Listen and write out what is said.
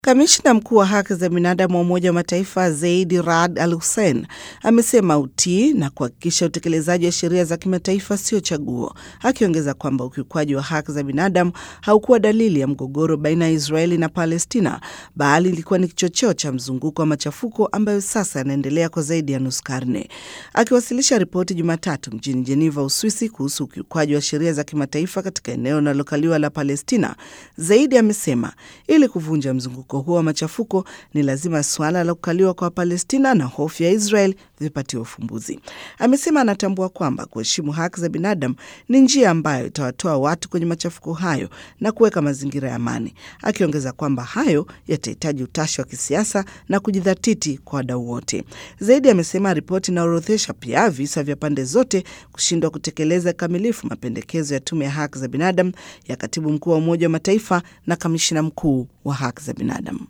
Kamishna mkuu wa haki za binadamu wa Umoja wa Mataifa Zaidi Raad Al Hussein amesema utii na kuhakikisha utekelezaji wa sheria za kimataifa sio chaguo, akiongeza kwamba ukiukwaji wa haki za binadamu haukuwa dalili ya mgogoro baina ya Israeli na Palestina, bali ilikuwa ni kichocheo cha mzunguko wa machafuko ambayo sasa yanaendelea kwa zaidi ya nusu karne. Akiwasilisha ripoti Jumatatu mjini Jeneva, Uswisi, kuhusu ukiukwaji wa sheria za kimataifa katika eneo linalokaliwa la Palestina, Zaidi amesema ili kuvunja mzunguko huo wa machafuko ni lazima suala la kukaliwa kwa Palestina na hofu ya Israel vipatiwe ufumbuzi. Amesema anatambua kwamba kuheshimu haki za binadamu ni njia ambayo itawatoa watu kwenye machafuko hayo na kuweka mazingira ya amani, akiongeza kwamba hayo yatahitaji utashi wa kisiasa na kujidhatiti kwa wadau wote. Zaidi amesema ripoti inaorodhesha pia visa vya pande zote kushindwa kutekeleza kikamilifu mapendekezo ya tume ya haki za binadamu ya katibu mkuu wa Umoja wa Mataifa na kamishina mkuu wa haki za binadamu.